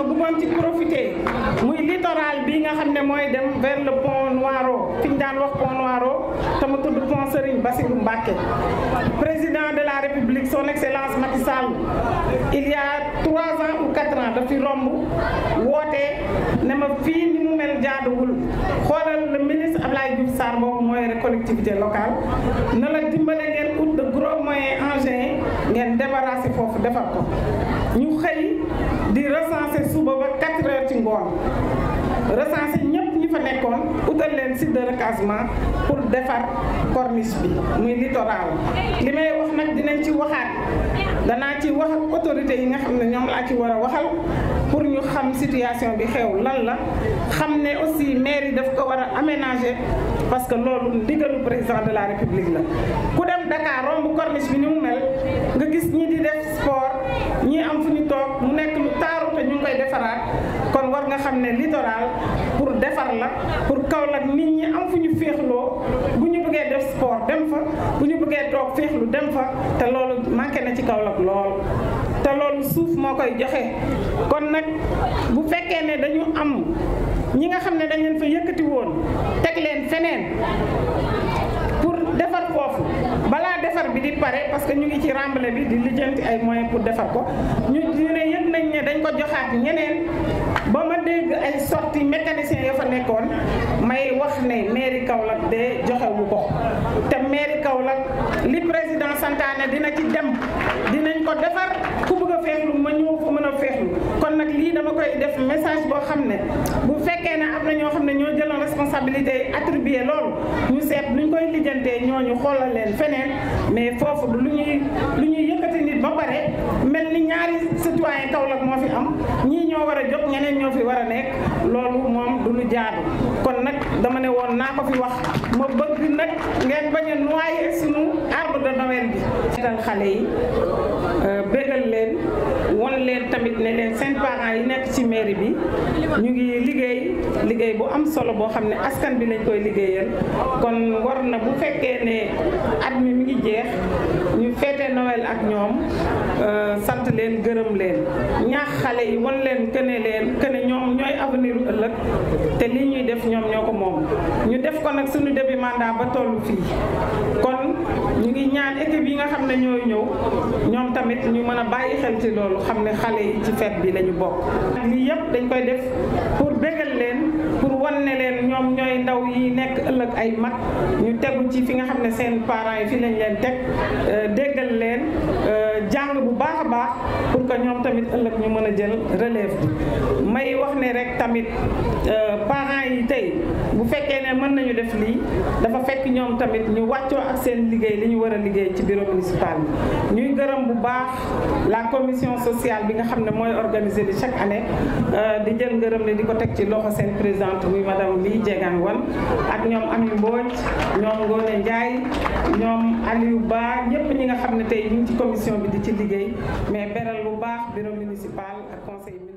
bëggoon ci profiter muy littoral bi nga xam ne mooy dem vers le pont Noiro fi ñu daan wax pont Noiro te mu tudd pont Serigne Bassirou Mbacké président de la République son excellence Macky Sall il y a trois ans ou quatre ans daf fi romb woote ne ma fii ni mu mel jaaduwul xoolal le ministre Abdoulaye Diouf Sarr boobu mooy collectivité locale na la dimbale ngeen ut de gros moyens engins ngeen débarrasser foofu defar ko ñu xëy di recenser suba ba 4 heures ci ngoon recenser ñëpp ñi fa nekkoon utal leen site de recasement pour defar corniche bi muy littoral li may wax nag dinañ ci waxaat danaa ci wax ak autorités yi nga xam ne ñoom laa ci war a waxal pour ñu xam situation bi xew lan la xam ne aussi maire yi daf ko war a aménager parce que loolu ndigalu président de la république la ku dem Dakar romb corniche bi ni mu mel nga gis ñi di def sport ñi am fu ñu toog mu nekk lu taaru te ñu ngi koy defaraat kon war nga xam ne littoral pour defar la pour Kaolack nit ñi am fu ñu féexloo bu ñu bëggee def sport dem fa bu ñu bëggee toog féexlu dem fa te loolu manqué na ci Kaolack lool te loolu suuf moo koy joxe kon nag bu fekkee ne dañu am ñi nga xam ne dañ leen fa yëkkati woon teg leen feneen pour defar foofu balaa defar bi di pare parce que ñu ngi ci remblai bi di lijjanti ay moyens pour defar ko ñu ñu ne yëg nañ ne dañ ko joxaat ñeneen ba ma dégg ay sorti mécanicien ya fa nekkoon may wax ne mairie Kaolack de joxewu ko te mairie Kaolack li président santaane dina ci dem dinañ ko defar ku bëgg a feexlu ma ñëw fa mën a feexlu kon nag lii dama koy def message boo xam ne bu fekkee ne am na ñoo xam ne ñoo jëloon responsabilité attribué loolu ñu seet nuñ koy lijjantee ñooñu xoolal leen feneen mais foofu du lu ñuy lu ñuy yëkkati nit ba pare mel ni ñaari citoyen Kaolack moo fi am ñii ñoo war a jóg ñeneen ñoo fi war a nekk loolu moom du lu jaadu kon nag dama ne woon naa ko fi wax ma bëgg nag ngeen bañ a noyé sunu arbre de Noël bi seetal xale yi bégal leen won leen tamit ne leen seen parents yi nekk ci mairie bi ñu ngi liggéey liggéey bu am solo boo xam ne askan bi lañ koy liggéeyal kon war na bu fekkee ne at mi mi ngi jeex ñu feete Noël ak ñoom sant leen gërëm leen ñaax xale yi won leen këne leen këne ñoom ñooy avenir ëllëg te li ñuy def ñoom ñoo ko moom ñu def ko nag suñu début mandat ba tollu fii kon ñu ngi ñaan équipe yi nga xam ne ñooy ñëw ñoom tamit ñu mën a bàyyi xel ci loolu xam ne xale yi ci fête bi la ñu bokk lii yëpp dañ koy def pour bégal leen pour wan ne leen ñoom ñooy ndaw yi nekk ëllëg ay mag ñu tegu ci fi nga xam ne seen parents yi fi lañ leen teg déggal leen jàng bu baax a baax pour que ñoom tamit ëllëg ñu mën a jël relève bi may wax ne rek tamit parents yi tey bu fekkee ne mën nañu def lii dafa fekk ñoom tamit ñu wàccoo ak seen liggéey li ñu war a liggéey ci bureau municipal bi ñuy gërëm bu baax la commission sociale bi nga xam ne mooy organisé di chaque année di jël ngërëm ne di ko teg ci loxo seen présidente muy madame Ly Diegane Wane ak ñoom Ami Mbodj ñoom Ngone Ndiaye ñoom Aliou Ba ñëpp ñi nga xam ne tey ñu ngi ci commission bi di ci liggéey mais beral bu baax bureau municipal ak conseil